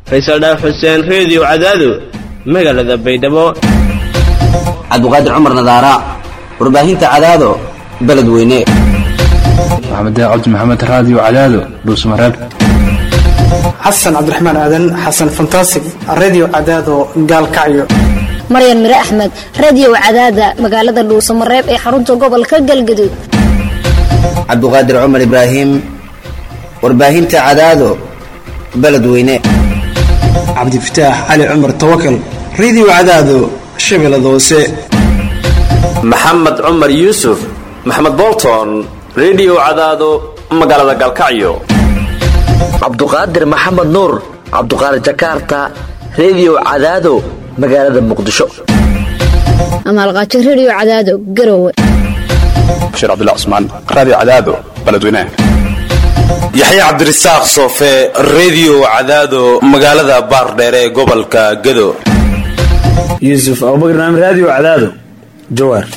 faysal dhaaf xuseen reediyo cadaado magaalada baydhabo cabdiqaadir cumar nadaara warbaahinta cadaado beledweyne maxamed cabdi maxamed raadiyo cadaado dhuusmareeb xasan cabdiraxmaan aadan xasan fantasig redio cadaado gaalkacyo maryan mire axmed radio cadaada magaalada dhuusamareeb ee xarunta gobolka galgaduud cabdiqaadir cumar ibraahim warbaahinta cadaado beledweyne cabdifataax cali cumar tawakal redio cadaado shabeellada hoose maxamed cumar yuusuf maxamed bolton redio cadaado magaalada gaalkacyo cabduqaadir maxamed nuur cabduqaadir jakarta redio cadaado magaalada muqdisho amaalqaajo radio cadaado garowe bashiir cabdilla cusmaan raadiyo cadaado beledweynaha yaxya cabdirasaaq soofe redio cadaado magaalada baardheere ee gobolka gado yuusuf abubakar naam raadiyo cadaado jawaar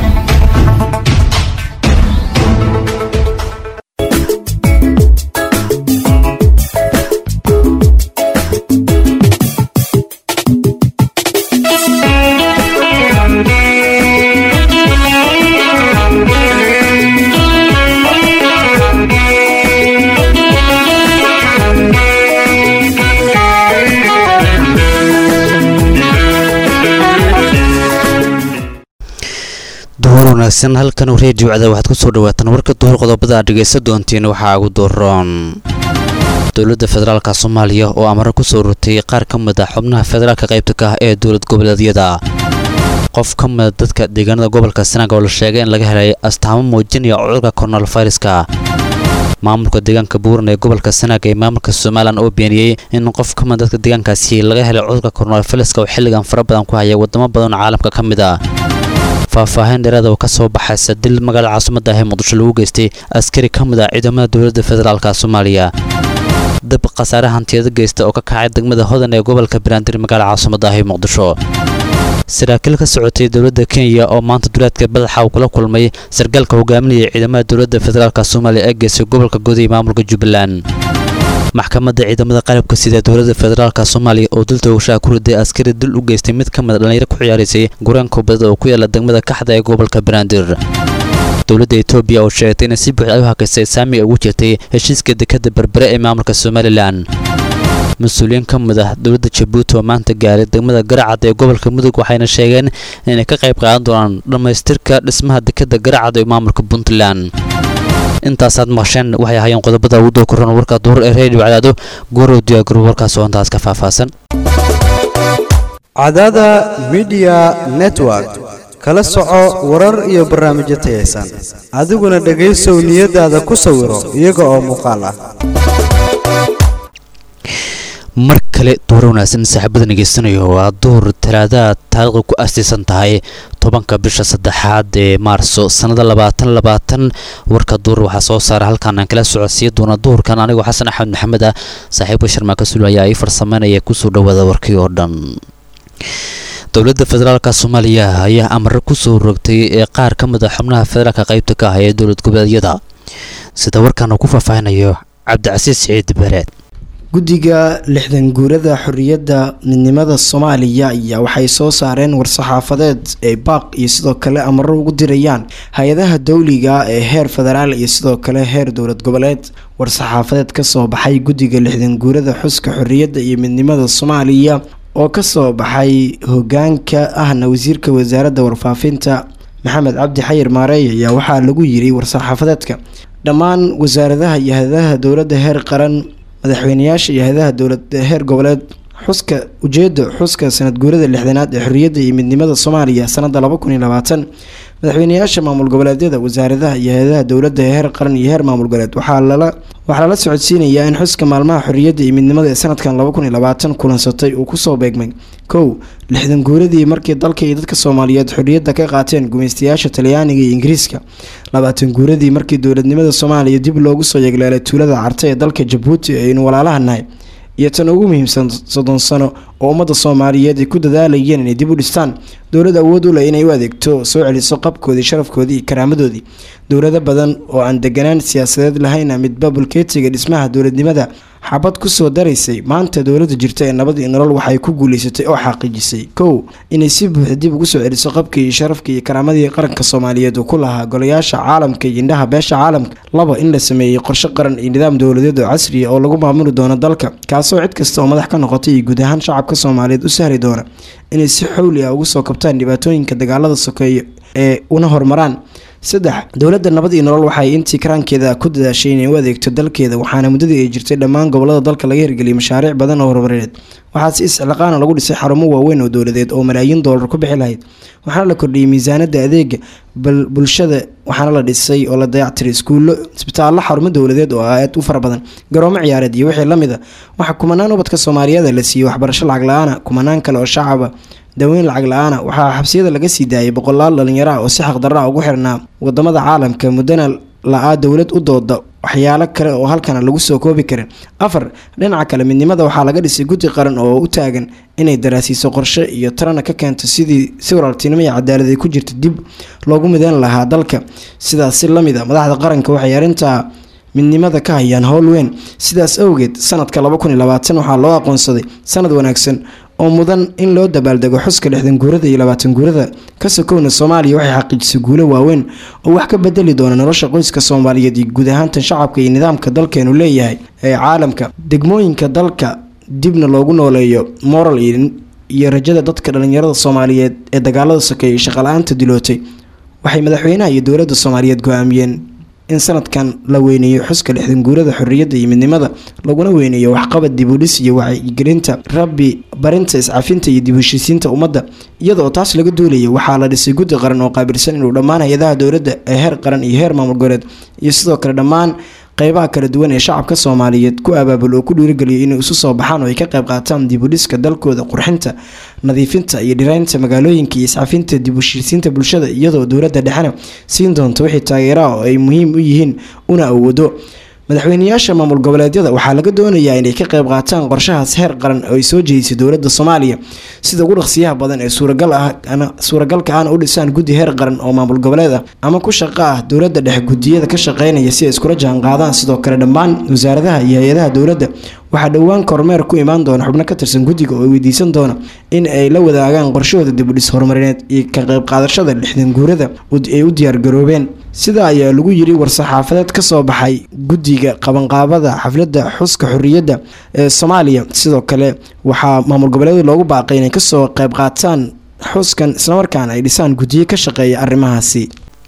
wanaagsan halkan reediyo cada waxaad ku soo dhawaataan warka duhur qodobada aad dhegaysan doontiin waxaa ugu dooroon dowladda federaalka soomaaliya oo amaro ku soo rotay qaar ka mid a xubnaha federaalka qaybta ka ah ee dowlad goboleedyada qof ka mida dadka deegaanada gobolka sanaag oo la sheegay in laga helay astaamo muujinaya cudurka koronal fayraska maamulka deegaanka buuran ee gobolka sanaag ee maamulka somalilan oo beeniyey in qof ka mida dadka deegaankaasi laga helay cudurka koronal fayraska oo xilligan fara badan ku haya wadamo badan oo caalamka ka mid a faahfaahin dheeraada oo ka soo baxaysa dil magaalada caasimada ah ee muqdisho lagu geystay askari ka mid ah ciidamada dowladda federaalka soomaaliya dab khasaare hantiyada geysta oo ka kacay degmada hodan ee gobolka banaadir magaalada caasimada ah ee muqdisho saraakiil ka socotay dowladda kenya oo maanta duleedka badaxa uu kula kulmay sargaalka hogaaminaya ciidamada dowladda federaalka soomaaliya ee geystay gobolka goday maamulka jubbaland maxkamadda ciidamada qalabka sida dowladda federaalka soomaaliya oo dul toogashaha ku riday askari dil u geystay mid ka mid a dhallinyaro ku ciyaaraysay goraan kubadda oo ku yaala degmada kaxda ee gobolka banaadir dowladda etoobiya oo sheegtay inay si buuxda u hakaysay saamiga ugu jirtay heshiiska dekadda berbere ee maamulka somalilan mas-uuliyiin ka mid ah dowladda jabuuti oo maanta gaaray degmada garacad ee gobolka mudug waxayna sheegeen inay ka qayb qaadan doonaan dhammaystirka dhismaha dekadda garacad ee maamulka puntland intaasaad maqasheen waxay ahaayeen qodobada ugu doo korona warka duhur ee reediyo cadaado goorow diyaagaro warkaas oo intaas ka faahfaahsan cadaada midiya network kala soco warar iyo barnaamijyo tayaysan adiguna dhegaysow niyadaada ku sawiro iyaga oo muuqaal ah mar kale duhur wanaagsan saaxiibada ngeysanayo waa duhur talaadaha taariikhda ku astiisan tahay tobanka bisha saddexaad ee maarso sannada labaatan labaatan warka duhur waxaa soo saara halkaan aan kala socodsiiya doona duhurkan anigoo xasan axmed maxamed ah saaxiibka sharmaaka sul ayaa ii farsameynaya kusoo dhawaada warkii oo dhan dowladda federaalka soomaaliya ayaa amaro kusoo rogtay ee qaar ka mid a xubnaha federaalka qaybta ka ah ee dowlad goboleedyada sida warkaan uu ku faahfaahinayo cabdicasiis siciid bareed guddiga lixdan guurada xorriyadda midnimada soomaaliya ayaa waxay soo saareen war-saxaafadeed ay baaq iyo sidoo kale amaro ugu dirayaan hay-adaha dowliga ee heer federaal iyo sidoo kale heer dowlad goboleed war-saxaafadeed kasoo baxay guddiga lixdan guurada xuska xorriyadda iyo midnimada soomaaliya oo kasoo baxay hogaanka ahna wasiirka wasaaradda warfaafinta maxamed cabdi xayir maareey ayaa waxaa lagu yiri war-saxaafadeedka dhammaan wasaaradaha iyo hay-adaha dowladda heer qaran madaxweyneyaasha iyo hay-adaha dowlad heer goboleed xuska ujeeda xuska sanad guurada lixdanaad ee xorriyadda iyo midnimada soomaaliya sanada laba kun iyo labaatan madaxweyneyaasha maamul goboleedyada wasaaradaha iyo hay-adaha dowladda ee heer qaran iyo heer maamul goboleed waxaa lala waxaa lala socodsiinayaa in xuska maalmaha xorriyadda iyo midnimada ee sanadkan laba kun iyo labaatan kulansatay uu kusoo beegmay kow lixdan guuradii markii dalka iyo dadka soomaaliyeed xorriyadda ka qaateen gumaystayaasha talyaaniga iyo ingiriiska labaatan guuradii markii dowladnimada soomaaliya dib loogu soo yeegleelay tuulada carte ee dalka jabuuti ee aynu walaalaha nahay iyo tan ugu muhiimsan soddon sano oo ummadda soomaaliyeed ay ku dadaalayeen inay dib u dhistaan dowlad awood u leh inay u adeegto soo celiso qabkoodii sharafkoodii iyo karaamadoodii dowlado badan oo aan deganaan siyaasadeed lahayna midba bulkeetiga dhismaha dowladnimada xabad kusoo daraysay maanta dowladda jirta ee nabad iyo nolol waxay ku guuleysatay oo xaqiijisay kow inay si buuxda dib ugu soo celiso qabkii iyo sharafkii iyo karaamadii qaranka soomaaliyeed uu ku lahaa golayaasha caalamka iyo indhaha beesha caalamka laba in la sameeyey qorshe qaran iyo nidaam dowladeed oo casriya oo lagu maamuli doono dalka kaasoo cid kasta oo madax ka noqotay iyo guud ahaan shacabka soomaaliyeed u sahli doona inay si xowli ah ugu soo kabtaan dhibaatooyinka dagaalada sokeeya ee una horumaraan saddex dowladda nabad iyo nolol waxay intii karaankeeda ku dadaashay inay u adeegto dalkeeda waxaana muddadii ay jirtay dhammaan gobolada dalka laga hirgeliyay mashaariic badan oo horumareed waxaa si iscilaaqaana lagu dhisay xarumo waaweyn oo dowladeed oo malaayiin doolar ku bixi lahayd waxaana la kordhiyey miisaanada adeega bulshada waxaana la dhisay oo la dayactiray iskuullo isbitaallo xarumo dowladeed oo aad u fara badan garoomo ciyaareed iyo wixii lamid a waxaa kumanaan ubadka soomaaliyeed la siiyey waxbarasho lacag la-aana kumanaan kale oo shacaba daweyn lacag la-aana waxaa xabsiyada laga sii daayay boqolaal dhalinyaro ah oo si xaqdarra ugu xirnaa wadamada caalamka muddana la-aa dowlad u dooda waxyaalo kale oo halkana lagu soo koobi karin afar dhinaca kale midnimada waxaa laga dhisay guddi qaran oo u taagan inay daraasiiso qorshe iyo tarana ka keento sidii si walaaltinimo iyo cadaalad ay ku jirta dib loogu mideyn lahaa dalka sidaas si lamid a madaxda qaranka waxay arrintaa midnimada ka hayaan howl weyn sidaas awgeed sanadka waxaa loo aqoonsaday sanad wanaagsan oo mudan in loo dabaaldego xuska lixdan guurada iyo labaatan guurada ka sokowna soomaaliya waxay xaqiijisay guulo waaweyn oo wax ka bedeli doona nolosha qoyska soomaaliyeed iyo guud ahaantan shacabka iyo nidaamka dalkeenu leeyahay ee caalamka degmooyinka dalka dibna loogu nooleeyo moral iyo rajada dadka dhalinyarada soomaaliyeed ee dagaalada sokeeyay shaqala-aanta dilootay waxay madaxweynaha iyo dowladda soomaaliyeed go-aamiyeen in sanadkan la weyneeyo xuska lixdan guurada xorriyadda iyo midnimada laguna weyneeyo waxqabad dibudhis iyo wacyigelinta rabbi barinta iscafinta iyo dib heshiisiinta ummadda iyada oo taas laga duulaya waxaa la dhisay guddi qaran oo qaabilsan inuu dhammaan hay-adaha dowladda ee heer qaran iyo heer maamul goboleed iyo sidoo kale dhammaan qeybaha kala duwan ee shacabka soomaaliyeed ku abaabul oo ku dhiirigeliyo inay isu soo baxaan oo ay ka qayb qaataan dibudhiska dalkooda qurxinta nadiifinta iyo dhiraynta magaalooyinka iyo iscafinta dib heshiisiinta bulshada iyadoo dowladda dhexena siin doonta wixii taageeraha oo ay muhiim u yihiin una awoodo madaxweyneyaasha maamul goboleedyada waxaa laga doonayaa inay ka qayb qaataan qorshahaas heer qaran oo ay soo jeedisay dowladda soomaaliya sida ugu dhaqsiyaha badan ee suuragal ah suuragalka ahna u dhisaan guddi heer qaran oo maamul goboleed ah ama ku shaqo ah dowladda dhexe guddiyada ka shaqeynaya si ay iskula jaan qaadaan sidoo kale dhammaan wasaaradaha iyo hay-adaha dowladda waxaa dhowaan kormeer ku imaan doona xubno ka tirsan guddiga oo ay weydiisan doona in ay la wadaagaan qorshahooda dibudhis horumarineed iyo ka qayb qaadashada lixdan guurada ay u diyaargaroobeen sidaa ayaa lagu yiri war-saxaafadeed ka soo baxay guddiga qabanqaabada xafladda xuska xorriyadda ee soomaaliya sidoo kale waxaa maamul goboleedu loogu baaqay inay kasoo qayb qaataan xuskan islamarkaana ay dhisaan guddiyo ka shaqeeya arrimahaasi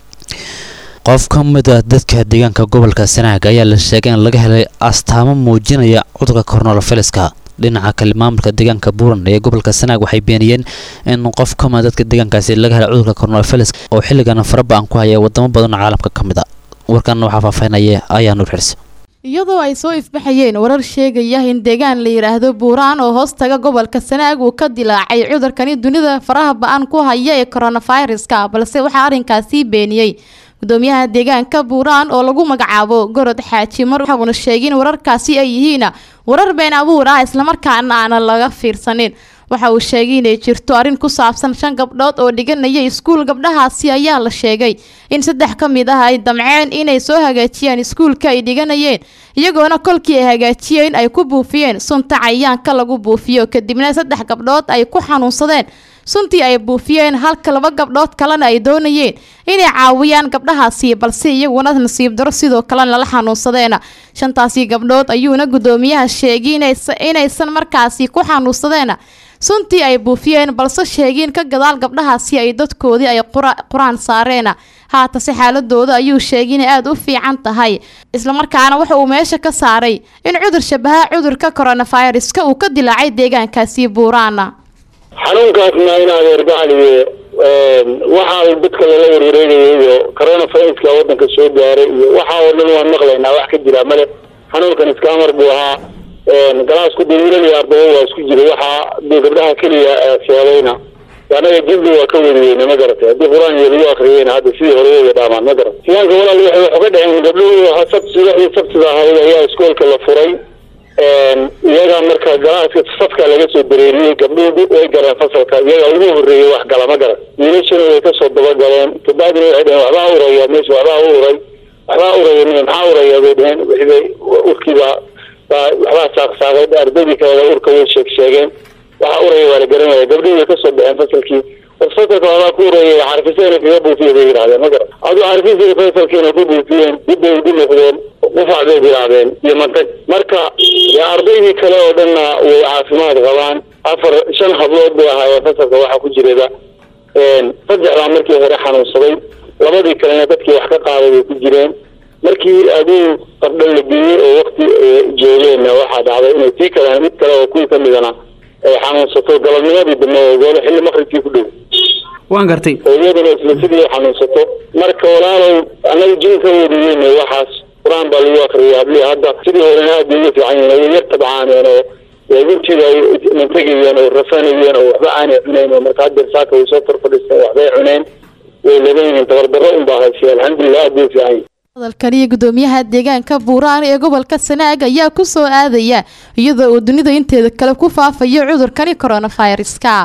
qof ka mid a dadka deegaanka gobolka sanaag ayaa la sheegay in laga helay astaamo muujinaya cudurka koronafiliska dhinaca kale maamulka deegaanka buuran ee gobolka sanaag waxay beeniyeen in qof ka mid a dadka deegaankaasi laga helay cudurka koronafiliska oo xilligan faraba-an ku haya wadamo badan oo caalamka ka mid a warkan waxaa faahfaahinaya ayaa nuur xirsi iyadoo ay soo ifbaxayeen warar sheegaya in deegaan la yidhaahdo buuraan oo hoos taga gobolka sanaag uu ka dilaacay cudurkani dunida faraha ba-an ku haya ee coronaviruska balse waxaa arrinkaasi beeniyey gudoomiyaha deegaanka buuraan oo lagu magacaabo gorod xaaji mar waxauna sheegay in wararkaasi ay yihiin warar been abuur ah islamarkaana aanan laga fiirsanin waxa uu sheegay inay jirto arrin ku saabsan shan gabdhood oo dhiganaya iskuul gabdhahaasi ayaa la sheegay in saddex ka mid ah ay damceen inay soo hagaajiyaan iskuulka ay dhiganayeen iyagoona kolkii ay hagaajiyeen ay ku buufiyeen sunta cayaanka lagu buufiyo kadibna saddex gabdhood ay ku xanuunsadeen suntii ay buufiyeen halka laba gabdhood kalena ay doonayeen inay caawiyaan gabdhahaasi balse iyaguna nasiib daro sidoo kalena la xanuunsadeen shantaasi gabdhood ayuuna gudoomiyaha sheegay inaysan markaasi ku xanuunsadeen suntii ay buufiyeen balse sheegeen ka gadaal gabdhahaasi ay dadkoodii ay qur-aan saareen haatase xaaladooda ayuu sheegay inay aada u fiican tahay islamarkaana waxa uu meesha ka saaray in cudur shabaha cudurka coronaviruska uu ka dilaacay deegaankaasi buuraana xanuunkaasna in adeer gacaliye waxaa dadka lala warwareegaya iyo coronaviruska wadanka soo gaaray iyo waxa oo dhan waan maqlaynaa wax ka jira male xanuunkan iskaamar buu ahaa galaasku daliilada ardaba waa isku jiray waxaa dee gabdhaha keliya sheegayna anaga jibli waa ka wadi weyne ma garatay haddii qur-aan iyo lagu akriyeyna hadda sidii hore waya dhaamaan ma garat siyaanka walaal waxay wax uga dhaceen gabdhuhu sabti subaxdii sabtida ahayd ayaa iskoolka la furay iyaga marka galaaska safka laga soo dareeriyey gabdhuhu way galeen fasalka iyaga ugu horeeyey wax gala ma garan wiilashana way kasoo dabagaleen kabacdina waxay dhaheen waxbaa uraya meesha waxbaa u uray waxbaa uraya maxaa uraya bay dheheen wixibay urkiiba baa waxbaa saaqsaaqay ardaydii kalena urka way sheeg sheegeen waxa uraya waa la garanaya gabdhihii way kasoo baxeen fasalkii war fasalka waxbaa ku urayay xarfisayna kaga buufiya bay yidhahdeen ma garan aduu xarfisii fasalkiina ku buufiyeen dib bay ugu noqdeen qufac bay yidhaahdeen iyo mantag marka dee ardaydii kale oo dhanna way caafimaad qabaan afar shan hablood bay ahaayeen fasalka waxaa ku jirada saddex baa markii hore xanuunsaday labadii kalena dadkii wax ka qaaday bay ku jireen markii aduu qardho la geeyey oo wakti joogeenna waxaa dhacday inay tii kaleen mid kale oo kuwii kamidana ay xanuunsato galabnimadii dambe oo goobo xilli maqribkii ku dhow waan gartay oo iyaduna isla sidii xanuunsato marka walaalow annaga jinka wadiyeyna waxaas qur-aan baa lagu akriyay hablii hadda sidii horena aad bay uga fiican yihiin way yar tabcaaneen oo guntiida ay mantegayeen oo rafanayeen oo waxba aanay cunayn oo marka haddeer saaka way soo farfadhiisteen waxbay cuneen way laban yihiin tabardarro unbaa haysay alxamdulilah aad bay u fiican yihiin hadalkaniyo gudoomiyaha deegaanka buuraan ee gobolka sanaag ayaa ku soo aadaya iyadoo uu dunida inteeda kale ku faafayo cudurkani coronaviruska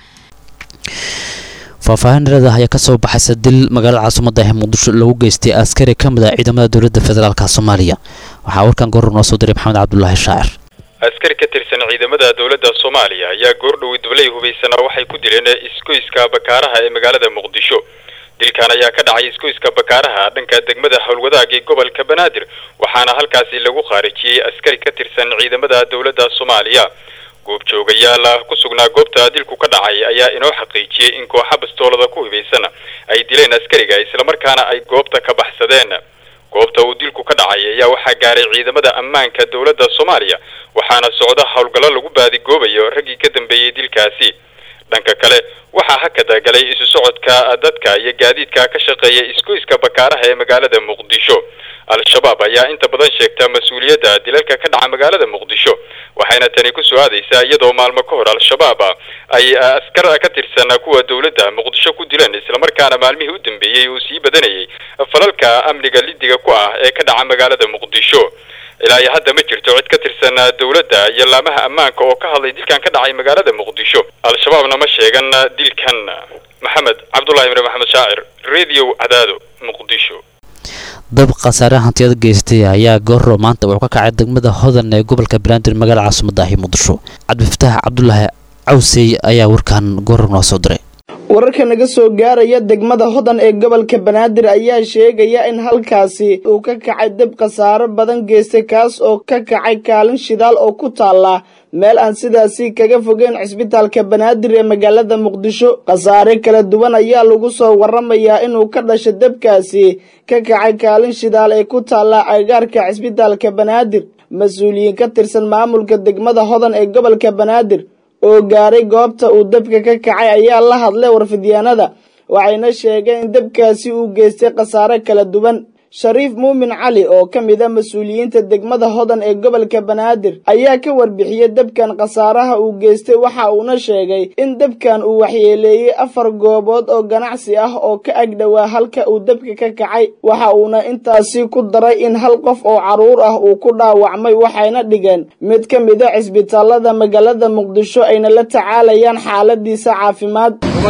faahfaahin dheeraad ah ayaa kasoo baxaysa dil magaalada caasimada ee muqdisho lagu geystay askari ka mid ah ciidamada dowladda federaalka soomaaliya waxaa warkan goor noo soo diray maxamed cabdulaahi shaacir askari ka tirsan ciidamada dowladda soomaaliya ayaa goordhowi dubley hubaysana waxay ku dileen iskoyska bakaaraha ee magaalada muqdisho dilkan ayaa ka dhacay iskoyska bakaaraha dhanka degmada howlwadaag ee gobolka banaadir waxaana halkaasi lagu khaarijiyey askari ka tirsan ciidamada dowladda soomaaliya goobjoogayaal ku sugnaa goobta dilku ka dhacay ayaa inoo xaqiijiyey in kooxa bastoolada ku hubaysan ay dileen askariga islamarkaana ay goobta ka baxsadeen goobta uu dilku ka dhacay ayaa waxaa gaaray ciidamada ammaanka dowladda soomaaliya waxaana socda howlgallo lagu baadigoobayo raggii ka dambeeyey dilkaasi dhanka kale waxaa hakada galay isu socodka dadka iyo gaadiidka ka shaqeeya iskoyska bakaaraha ee magaalada muqdisho al-shabaab ayaa inta badan sheegta mas-uuliyadda dilalka ka dhaca magaalada muqdisho waxayna tani ku soo aadaysaa iyadoo maalmo ka hor al-shabaab ay askar ka tirsan kuwa dowladda muqdisho ku dileen islamarkaana maalmihii u dambeeyey uu sii badanayay falalka amniga lidiga ku ah ee ka dhaca magaalada muqdisho ilaa iyo hadda ma jirto cid ka tirsan dowladda iyo laamaha ammaanka oo ka hadlay dilkan ka dhacay magaalada muqdisho al-shabaabna ma sheegan dilkan maxamed cabdullahi imre maxamed shaacir radio cadaado muqdisho dab khasaare hantiyada geystay ayaa goorro maanta wuxuu ka kacay degmada hodan ee gobolka banaadir magaalada caasimada ahi muqdisho cabdifataax cabdulaahi cawsey ayaa warkan goorro noo soo diray wararka naga soo gaaraya degmada hodan ee gobolka banaadir ayaa sheegaya in halkaasi uu ka kacay dab khasaaro badan geystay kaas oo ka kacay kaalin shidaal oo ku taala meel aan sidaasi kaga fogeyn cisbitaalka banaadir ee magaalada muqdisho khasaare kala duwan ayaa lagu soo waramayaa inuu ka dhashay dabkaasi ka kacay kaalin shidaal ee ku taalla agaarka cisbitaalka banaadir mas-uuliyiin ka tirsan maamulka degmada hodan ee gobolka banaadir oo gaaray goobta uu dabka ka kacay ayaa la hadlay warfidyaanada waxayna sheegeen in dabkaasi uu geystay khasaare kala duwan shariif muumin cali oo ka mid a mas-uuliyiinta degmada hodan ee gobolka banaadir ayaa ka warbixiyey dabkan khasaaraha uu geystay waxa uuna sheegay in dabkan uu waxyeeleeyey afar goobood oo ganacsi ah oo ka agdhowaa halka uu dabka ka kacay waxa uuna intaasi ku daray in hal qof oo carruur ah uu ku dhaawacmay waxayna dhigeen mid ka mid a cisbitaalada magaalada muqdisho ayna la tacaalayaan xaaladiisa caafimaad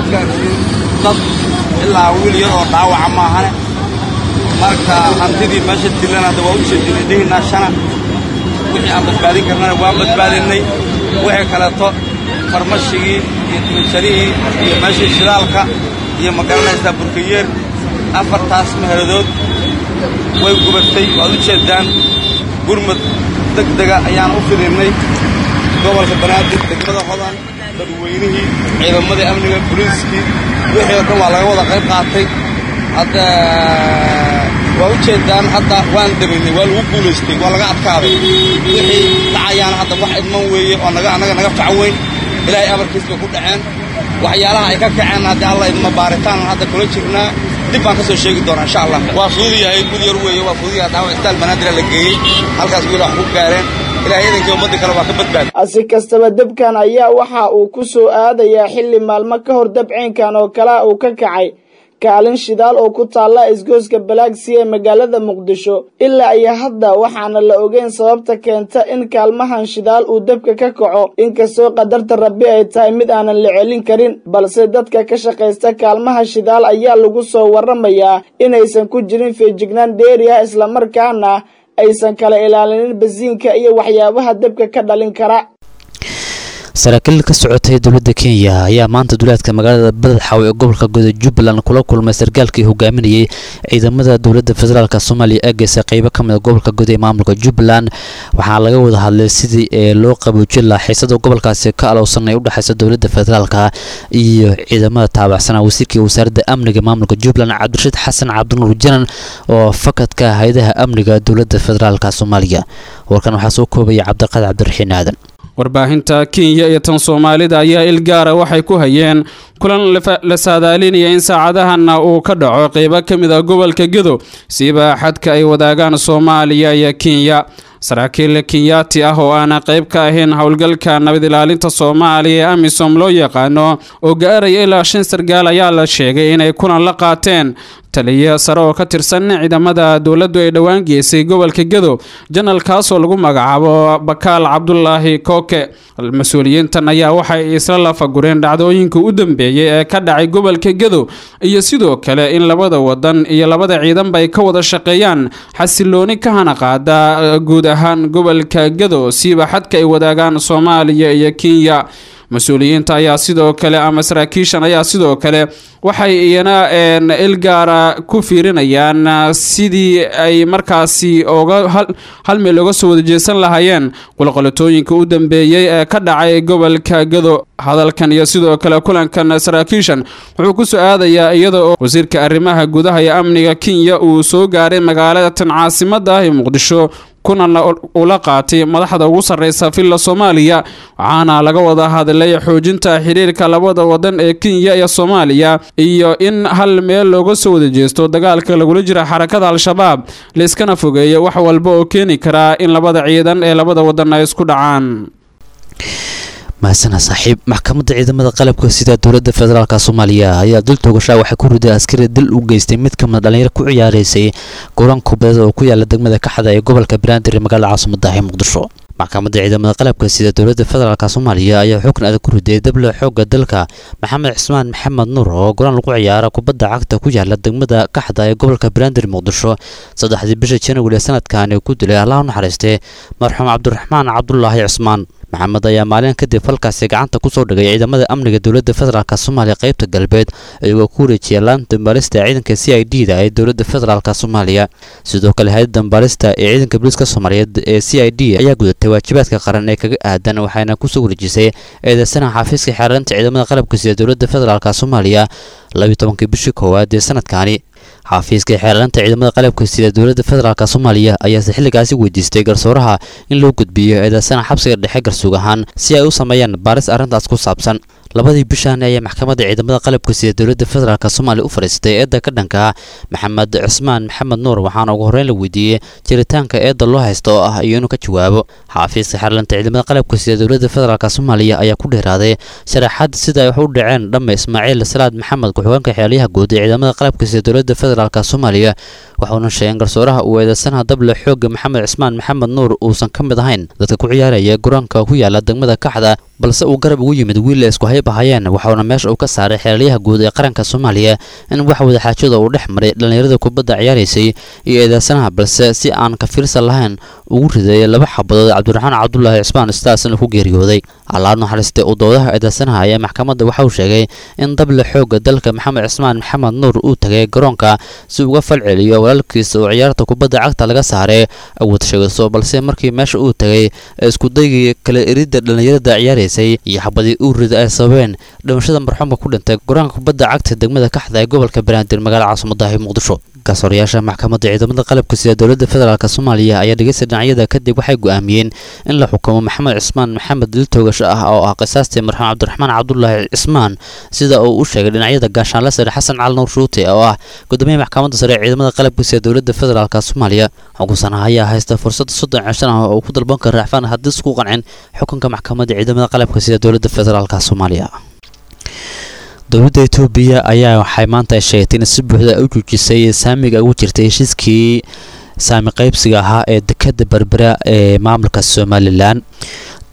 ilaa wiil yar oo dhaawaca maahane marka hantidii meesha dilan hadda waa u jeedinay dhihinnaa shana wixii aan badbaadin karnana waan badbaadinay wixii kaleeto farmashigii iyo timajarihii iyo meeshii shidaalka iyo magaranaysaa burkayeer afartaas meheradood way gubatay waad u jeeddaan gurmud degdega ayaan u fidhinnay gobolka banaadir degmada hodan dadweynihii ciidamadii amniga boliiskii wixii oo dhan waa laga wada qayb qaatay hadda waa u jeedaan hadda waan dabaynay waa lagu guulaystay waa laga adkaaday wixii dhacayaana hadda wax idman weeye oo naga annaga naga fac weyn ilaahay amarkiis bay ku dhaceen waxyaalaha ay ka kaceen haddii alla idma baaritaan hadda kula jirnaa dib baan ka soo sheegi doonaa insha allah waa fudud yahay gud yar weeye waa fudud yahay dhaawac istaal banaadira la geeyey halkaas wiil wax ku gaareen ilaahay idankii ummadii kale waa ka badbaadi si kastaba dabkan ayaa waxa uu ku soo aadayaa xilli maalmo ka hor dabceynkan oo kalea uu ka kacay kaalin shidaal oo ku taalla isgooska balaagsi ee magaalada muqdisho ilaa iyo hadda waxaana la ogeyn sababta keenta in kaalmahan shidaal uu dabka ka kaco inkastoo qadarta rabbi ay tahay mid aanan la celin karin balse dadka ka shaqaysta kaalmaha shidaal ayaa lagu soo waramayaa inaysan ku jirin feejignaan dheeri ah islamarkaana aysan kala ilaalinin basiinka iyo waxyaabaha dabka ka dhalin kara saraakiil ka socotay dowladda kenya ayaa maanta duleedka magaalada badadxaw ee gobolka guda jubbaland kula kulmay sarkaalkii hogaaminayay ciidamada dowladda federaalk soomaaliya ee geysa qeybo ka mid a gobolka guda ee maamulka jubbaland waxaa laga wada hadlay sidii ee loo qaboojin lahaa xiisada gobolkaasi ka alowsan ee udhexeysa dowladda federaalk iyo ciidamada taabacsanaa wasiirkii wasaaradda amniga maamulka jubbaland cabdirashiid xasan cabdinuur janan oo fakadka hay-adaha amniga dowladda federaalk soomaaliya warkan waxaa soo koobaya cabdiqaadir cabdiraxiin aadan warbaahinta kenya iyo tan soomaalida ayaa ilgaara waxay ku hayeen kulan la saadaalinaya in saacadahanna uu ka dhaco qeybo ka mid a gobolka gedo siiba xadka ay wadaagaan soomaaliya iyo kenya saraakiil kenyaati ah oo aana qayb ka ahayn howlgalka nabad ilaalinta soomaaliya ee amisom loo yaqaano oo gaaraya ilaa shan sargaal ayaa la sheegay inay kulan la qaateen taliya sare oo ka tirsan ciidamada dowladdu ay dhowaan geysay gobolka gedo janalkaasoo lagu magacaabo bakaal cabdulaahi kooke mas-uuliyiintan ayaa waxay isla lafagureen dhacdooyinka u dambeeyey ee ka dhacay gobolka gedo iyo sidoo kale in labada wadan iyo labada ciidanba ay ka wada shaqeeyaan xasilooni ka hana qaada guud ahaan gobolka gedo siiba xadka ay wadaagaan soomaaliya iyo kenya mas-uuliyiinta ayaa sidoo kale ama saraakiishan ayaa sidoo kale waxay iyana ilgaara ku fiirinayaan sidii ay markaasi oga hal meel oga soo wada jeesan lahaayeen qulqolatooyinka u dambeeyey ee ka dhacay gobolka gado hadalkan iyo sidoo kale kulankan saraakiishan wuxuu ku soo aadayaa iyada oo wasiirka arrimaha gudaha iyo amniga kenya uu soo gaaray magaalada tan caasimada ah ee muqdisho kunana ula qaatay madaxda ugu sarreysa villa soomaaliya waxaana laga wada hadlay xoojinta xiriirka labada wadan ee kenya iyo soomaaliya iyo in hal meel looga soo wada jeesto dagaalka lagula jira xarakada al-shabaab layskana fogeeyo wax walba oo keeni karaa in labada ciidan ee labada wadan ay isku dhacaan mahasana saaxiib maxkamadda ciidamada qalabka sida dowladda federaalk soomaaliya ayaa dul toogashaa waxay ku riday askari dil u geystay mid ka mid dhalinyaro ku ciyaaraysay goran kubadeed oo ku yaala degmada kaxda ee gobolka banaadir ee magaalada caasimada ee muqdisho maxkamadda ciidamada qalabka sida dowladda federaalk soomaaliya ayaa xukun adag ku riday dabla xoogga dalka maxamed cismaan maxamed nuur oo goraan lagu ciyaara kubadda cagta ku yaala degmada kaxda ee gobolka banaadir muqdisho saddexdii bisha january sanadkani ku dilay allah u naxariistay marxuum cabdiraxmaan cabdulaahi cismaan maxamed ayaa maalin kadib falkaasi gacanta kusoo dhigay ciidamada amniga dowladda federaalk soomaaliya qaybta galbeed iyagoo ku wareejiya laanta dambaarista ciidanka c i d da ee dowladda federaalk soomaaliya sidoo kale hay-adda dambaarista ee ciidanka booliiska soomaaliyeed ee c i d ayaa gudatay waajibaadka qaran ee kaga aadan waxayna kusoo wareejisay eedeysana xafiiska xeeraranta ciidamada qalabka sida dowladda federaalk soomaaliya labiyi tobankii bishii koowaad ee sanadkani xafiiska xeeraranta ciidamada qalabka sida dowladda federaalk soomaaliya ayaase xilligaasi weydiistay garsooraha in loo gudbiyo eedeysana xabsiga dhexe garsuug ahaan si ay u sameeyaan baaris arrintaas ku saabsan labadii bishaan ayaa maxkamadda ciidamada qalabka sida dowladda federaalk soomaaliya u fadhiistay eedda ka dhanka maxamed cismaan maxamed nuur waxaana ugu horreyn la weydiiyey jiritaanka eedda loo haysta oo ah iyo inuu ka jawaabo xafiiska xeeraranta ciidamada qalabka sida dowladda federaalk soomaaliya ayaa ku dheeraaday sharaxaad sida ay wax u dhaceen dhamme ismaaciil salaad maxamed ku-xigeenka xeelyaha guud ee ciidamada qalabka sida dowladda federaalk soomaaliya waxauna sheegeen garsooraha uu eedeysanaha dable xooga maxamed cismaan maxamed nuur uusan ka mid ahayn dadka ku ciyaaraya garoonka ku yaala degmada kaxda balse uu garab ugu yimid wiil la isku hayb ahayeen waxauna meesha uu ka saaray xeelyaha guud ee qaranka soomaaliya in wax wadaxaajada uu dhex maray dhallinyarada kubadda ciyaaraysay iyo eedeysanaha balse si aan ka fiirsan lahayn ugu riday laba xabadood cabdiraxmaan cabdulaahi cismaan sidaasna ku geeriyooday allaad naxariistay uu doodaha eedeysanaha ayaa maxkamadda waxa uu sheegay in dable xooga dalka maxamed cismaan maxamed nuur uu tagay garoonka si uga falceliyo walaalkiisa oo ciyaarta kubadda cagta laga saaray awood sheegayso balse markii meesha uu tagay iskudaygii kala eridda dhallinyarada ciyaaraysay iyo xabadii uu rida ay sababeen dhimashada marxuumka ku dhintay garoonka kubadda cagta degmada kaxda ee gobolka banaadir magaalada caasimadahi muqdisho garsoorayaasha maxkamadda ciidamada qalabka sida dowladda federaalk soomaaliya ayaa dhegeysta dhinacyada kadib waxay go'aamiyeen in la xukumo maxamed cismaan maxamed dil toogasho ah oo ah qisaastii marxuum cabdiraxmaan cabdulaahi cismaan sida uu u sheegay dhinacyada gaashaanle sare xasan cali nuur shuute oo ah gudoomiyaha maxkamadda sare ee ciidamada qalabka sida dowladda federaalk soomaaliya xukunsanaha ayaa haysta fursad soddon cishan ah oo ku dalban kara racfaan haddii isku qancin xukunka maxkamadda ciidamada qalabka sida dowladda federaalk soomaaliya dowladda etoobiya ayaa waxay maanta sheegtay in si buuxda u joojisay saamiga ugu jirtay heshiiskii saami qaybsiga ahaa ee dekada berbera ee maamulka somalilan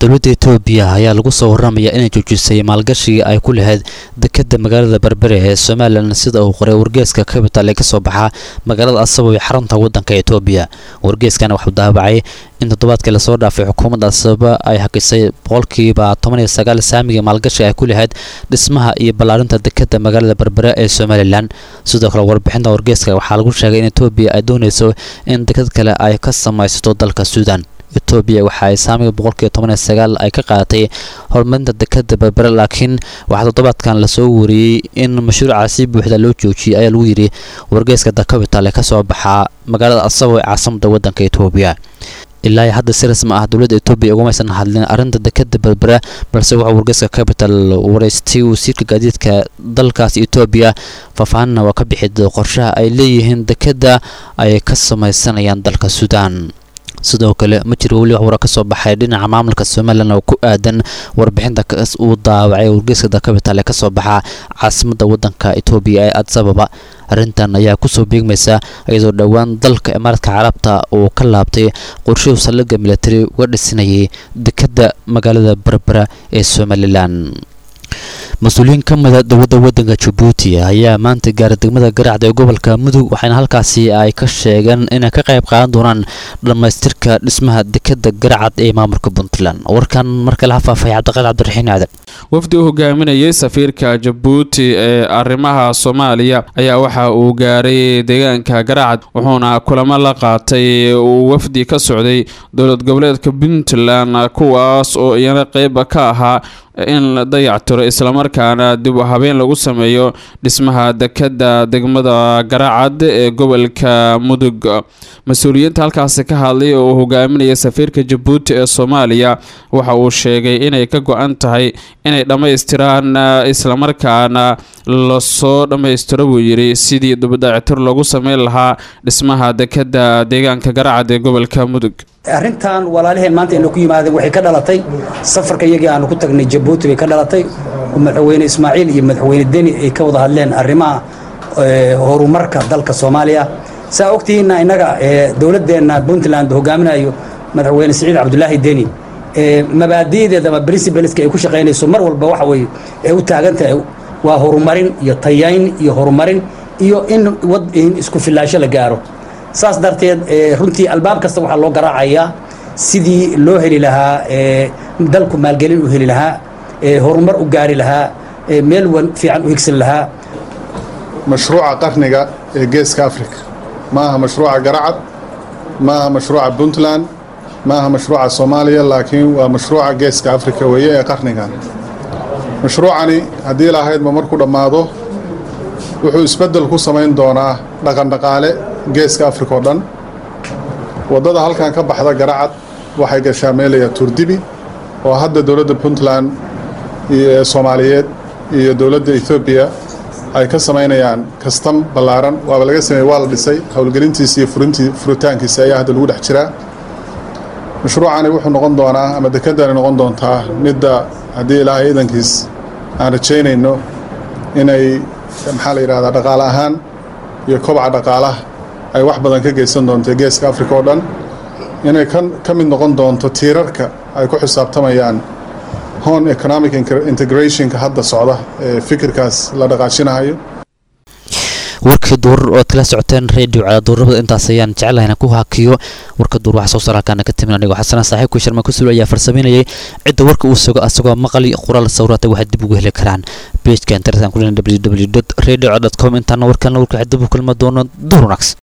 dowladda etoobiya ayaa lagu soo waramayaa inay joojisay maalgashigii ay ku lahayd dekadda magaalada berbere ee somalilan sida uu qoray wargeeska capital ee kasoo baxa magaalada asabo ee xarunta wadanka etoobiya wargeeskana waxuu daabacay in toddobaadkii lasoo dhaafay xukuumadda asaba ay hakisay boqolkiiba toban iyo sagaal saamiga maalgashi ay ku lahayd dhismaha iyo ballaarinta dekadda magaalada berbere ee somalilan sidoo kale warbixinta wargeeska waxaa lagu sheegay in etoobiya ay doonayso in dekad kale ay ka samaysato dalka suudan etoobiya waxa ay saamiga boqolkiiba toban iyo sagaal ay ka qaadatay horumarinta dekadda berbere laakiin waxaa toddobaadkan lasoo wariyey in mashruuca si buuxda loo joojiyay ayaa lagu yidhi wargeeska the capital ee kasoo baxaa magaalada asabo ee caasimada wadanka etoobiya ilaa iyo hadda si rasmi ah dowladda etoobiya ugumaysan hadlin arrinta dekadda berbera balse wuxuu wargeeska capital wareystay wasiirka gaadiidka dalkaas etoobiya faahfaahinna waa ka bixid qorshaha ay leeyihiin dekadda ay ka samaysanayaan dalka suudaan sidoo kale ma jiro weli wax wara ka soo baxay dhinaca maamulka somalilan oo ku aadan warbixinta uu daawacay wargeeska the capital ee kasoo baxa caasimadda wadanka etoobiya ee addis ababa arrintan ayaa kusoo beegmaysa iyadoo dhowaan dalka imaaraadka carabta uu ka laabtay qorshihuu saldhigga militari uga dhisanayay dekadda magaalada berbera ee somalilan mas-uuliyiin ka mida dowladda wadanka jabuuti ayaa maanta gaaray degmada garacda ee gobolka mudug waxaana halkaasi ay ka sheegeen inay ka qayb qaadan doonaan dhammaystirka dhismaha dekadda garacad ee maamulka puntland warkan markale hafaafay cabdiqaad cabdiraxiin aadan wafdi u hogaaminayay safiirka jabuuti ee arrimaha soomaaliya ayaa waxa uu gaaray deegaanka garacad wuxuuna kulamo la qaatay uu wafdi ka socday dowlad goboleedka puntland kuwaas oo iyana qeyba ka ahaa in la dayactiro islamarkaana dib u habeen lagu sameeyo dhismaha dekadda degmada garacad ee gobolka mudug mas-uuliyiinta halkaasi ka hadlay oo uu hogaaminaya safiirka jabuuti ee soomaaliya waxa uu sheegay inay ka go-an tahay inay dhammaystiraan islamarkaana lasoo dhammaystiro buu yidhi sidii dibadayactir loogu sameyn lahaa dhismaha dekadda deegaanka garacad ee gobolka mudug arrintan walaalaheen maanta ina ku yimaadeen waxay ka dhalatay safarka iyagii aanu ku tagnay jabuuti bay ka dhalatay oo madaxweyne ismaaciil iyo madaxweyne deni ay ka wada hadleen arrimaha horumarka dalka soomaaliya saa ogtihiinna innaga dowladdeenna puntland hogaaminayo madaxweyne siciid cabdulaahi deni mabaadi'deeda ama principleska ay ku shaqaynayso mar walba waxa weye ay u taagan tahay waa horumarin iyo tayayn iyo horumarin iyo in in isku filaansho la gaaro saas darteed runtii albaab kasta waxaa loo garaacayaa sidii loo heli lahaa dalku maalgelin u heli lahaa horumar u gaari lahaa meel fiican u higsan lahaa mashruuca qarniga ee geeska africa ma aha mashruuca garacad ma aha mashruuca puntland ma aha mashruuca soomaaliya laakiin waa mashruuca geeska africa weeye ee qarnigan mashruucani haddii lahaydba markuu dhammaado wuxuu isbeddel ku samayn doonaa dhaqandhaqaale geeska africa oo dhan waddada halkan ka baxda garacad waxay gashaa meelaya turdibi oo hadda dowladda puntland ee soomaaliyeed iyo dowladda ethoobiya ay ka samaynayaan kastam ballaaran waaba laga sameeyey waa la dhisay howlgelintiisa iyo furintii furitaankiisa ayaa hadda lagu dhex jiraa mashruucani wuxuu noqon doonaa ama dekedani noqon doontaa midda haddii ilaahay idankiis aan rajaynayno inay maxaa la yidhahdaa dhaqaale ahaan iyo kobaca dhaqaalaha ay wax badan ka geysan doonto geeska africa oo dhan inay ka mid noqon doonto tiirarka ay ku xisaabtamayaan hon economic integrationka hadda socda ee fikirkaas la dhaqaajinahayo warkii duur ood kala socoteen redio cadaduurabada intaas ayaan jeclahayna ku hakiyo warka duur waxa soo saar halkaana ka timin anigoo xasana saaxiibku sharma kusul ayaa farsameynayay cidda warka uu sugo asagoo maqali qoraal sawraatay waxay dib ugu heli karaan pageka internetka kulena www radio com intaana warkan warka dib u kulma doono duur wanaagsan